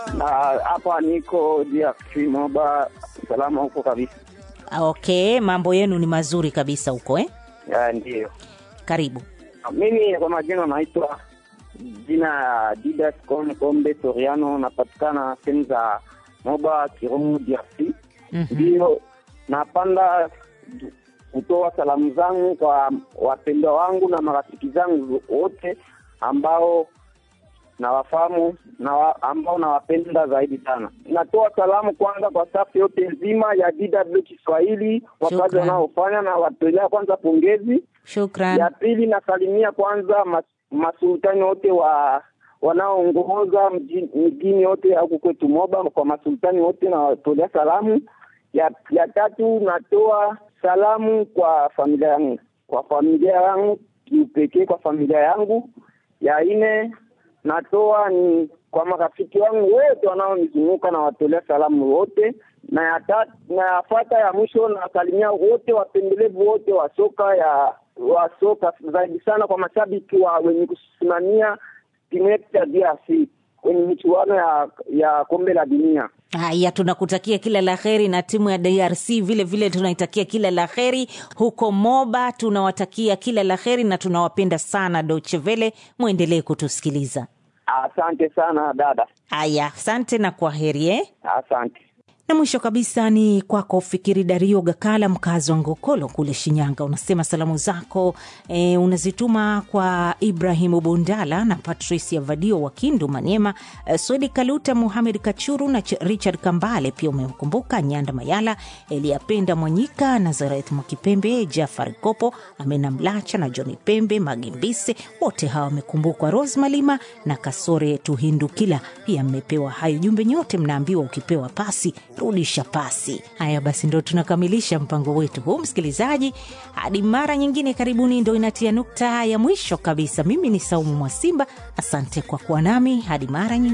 na hapa niko DRC Moba, salama huko kabisa. Okay, mambo yenu ni mazuri kabisa huko eh? Ya, ndiyo. Karibu. Mimi kwa majina naitwa jina ya Didas Kom- Kombe Soriano, napatikana sehemu za Moba Kirungu, DRC. Ndiyo, napanda kutoa salamu zangu kwa wapendwa wangu na marafiki zangu wote ambao nawafahamu na wa, ambao nawapenda zaidi sana. Natoa salamu kwanza kwa safu yote nzima ya DW Kiswahili, wakazi Shukran. wanaofanya na watolea kwanza pongezi. Shukran. Ya pili nasalimia kwanza mas, masultani wote wa wanaoongoza mji- mjini yote huku kwetu Moba, kwa masultani wote nawatolea salamu. Ya, ya tatu natoa salamu kwa familia yangu, kwa familia yangu kiupekee, kwa familia yangu. Ya nne natoa ni kwa marafiki wangu wote wanaonizunguka na watolea salamu wote, na ya tatu na yafuata ya mwisho nasalimia wote wapendelevu wote wa soka ya wa soka zaidi sana kwa mashabiki wa wenye kusimamia timu yetu ya DRC kwenye michuano ya ya kombe la dunia. Haya, tunakutakia kila la heri na timu ya DRC vile vile tunaitakia kila la heri huko Moba. Tunawatakia kila la heri na tunawapenda sana Deutsche Welle, mwendelee kutusikiliza. Asante sana dada, Haya, asante na kwa heri eh? asante. na mwisho kabisa ni kwako Fikiri Dario Gakala, mkazi wa Ngokolo kule Shinyanga. Unasema salamu zako e, unazituma kwa Ibrahimu Bundala na Patricia Vadio wa Kindu Manyema, e, Swedi Kaluta, Muhamed Kachuru na Ch- Richard Kambale. Pia umemkumbuka Nyanda Mayala, Eliapenda Mwanyika, Nazareth Mwakipembe, Jafari Kopo, Amena Mlacha na Johni Pembe Magimbise. Wote hawa wamekumbukwa, Rose Malima na Kasore Tuhindukila. Pia mmepewa hayo jumbe, nyote mnaambiwa ukipewa pasi rudisha pasi. Haya basi, ndo tunakamilisha mpango wetu huu, msikilizaji. Hadi mara nyingine, karibuni. Ndo inatia nukta ya mwisho kabisa. Mimi ni Saumu Mwasimba, asante kwa kuwa nami hadi mara nyingine.